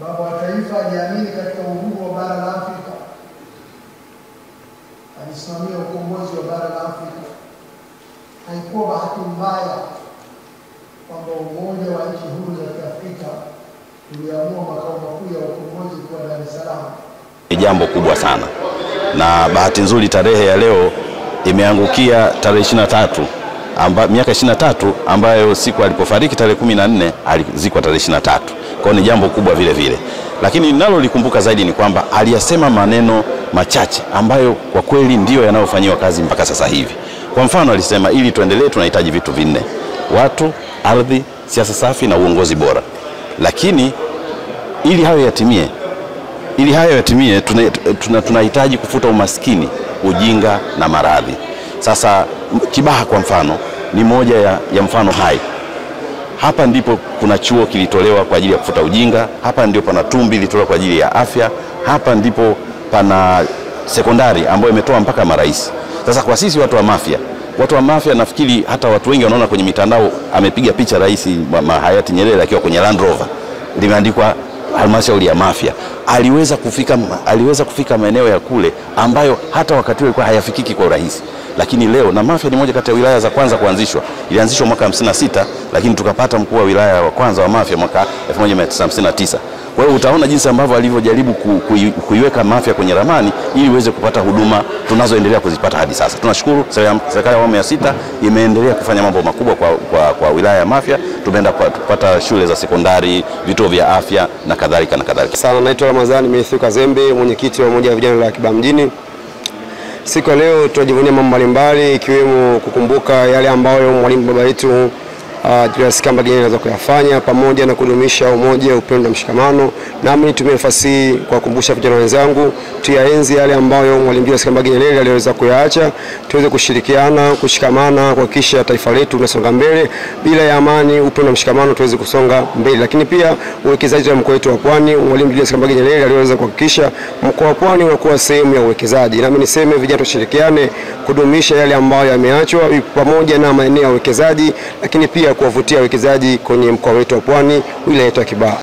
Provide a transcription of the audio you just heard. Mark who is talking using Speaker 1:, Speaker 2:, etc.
Speaker 1: Baba wa Taifa aliamini katika uhuru wa bara la Afrika, alisimamia ukombozi wa bara la Afrika. Haikuwa bahati mbaya kwamba Umoja wa Nchi Huru za Kiafrika uliamua makao makuu ya ukombozi kuwa Dar es Salaam.
Speaker 2: Ni jambo kubwa sana, na bahati nzuri tarehe ya leo imeangukia tarehe 23 amba, miaka 23 ambayo siku alipofariki tarehe 14 alizikwa tarehe 23. Kwa hiyo ni jambo kubwa vile vile, lakini ninalolikumbuka zaidi ni kwamba aliyasema maneno machache ambayo kwa kweli ndiyo yanayofanyiwa kazi mpaka sasa hivi. Kwa mfano, alisema ili tuendelee tunahitaji vitu vinne: watu, ardhi, siasa safi na uongozi bora. Lakini ili hayo yatimie ili hayo yatimie tunahitaji tuna, tuna kufuta umaskini, ujinga na maradhi. Sasa Kibaha kwa mfano ni moja ya, ya mfano hai. Hapa ndipo kuna chuo kilitolewa kwa ajili ya kufuta ujinga, hapa ndipo pana tumbi ilitolewa kwa ajili ya afya, hapa ndipo pana sekondari ambayo imetoa mpaka marais. Sasa kwa sisi watu wa Mafia, watu wa Mafia nafikiri hata watu wengi wanaona kwenye mitandao amepiga picha rais hayati Nyerere akiwa kwenye Land Rover limeandikwa halmashauri ya Mafia. Aliweza kufika, aliweza kufika maeneo ya kule ambayo hata wakati ule hayafikiki kwa urahisi, lakini leo na Mafia ni moja kati ya wilaya za kwanza kuanzishwa. Ilianzishwa mwaka 56 lakini tukapata mkuu wa wilaya wa kwanza wa Mafia mwaka 1959. Kwa hiyo utaona jinsi ambavyo alivyojaribu ku, ku, kuiweka Mafia kwenye ramani ili iweze kupata huduma tunazoendelea kuzipata hadi sasa. Tunashukuru serikali ya awamu ya sita imeendelea kufanya mambo makubwa kwa, kwa, kwa wilaya ya Mafia. Tumeenda kupata shule za sekondari, vituo vya afya na kadhalika na kadhalika.
Speaker 3: Sana, naitwa Ramadhani Messi Kazembe, mwenyekiti wa umoja wa vijana la Kibaha mjini. Siku ya leo tunajivunia mambo mbalimbali ikiwemo kukumbuka yale ambayo mwalimu baba yetu Uh, Julius Kambarage Nyerere anaweza kuyafanya pamoja na kudumisha umoja, upendo na mshikamano. Nami nitumie nafasi hii kuwakumbusha vijana wenzangu tuyaenzi yale ambayo mwalimu Julius Kambarage Nyerere aliweza kuyaacha, tuweze kushirikiana, kushikamana, kuhakikisha taifa letu linasonga mbele. Bila ya amani, upendo na mshikamano, tuweze kusonga mbele. Lakini pia uwekezaji wa mkoa wetu wa Pwani, mwalimu Julius Kambarage Nyerere aliweza kuhakikisha mkoa wa Pwani unakuwa sehemu ya uwekezaji. Nami niseme vijana tushirikiane kudumisha yale ambayo yameachwa pamoja na maeneo ya uwekezaji, lakini pia kuwavutia wawekezaji kwenye mkoa wetu wa Pwani, wilaya yetu ya Kibaha.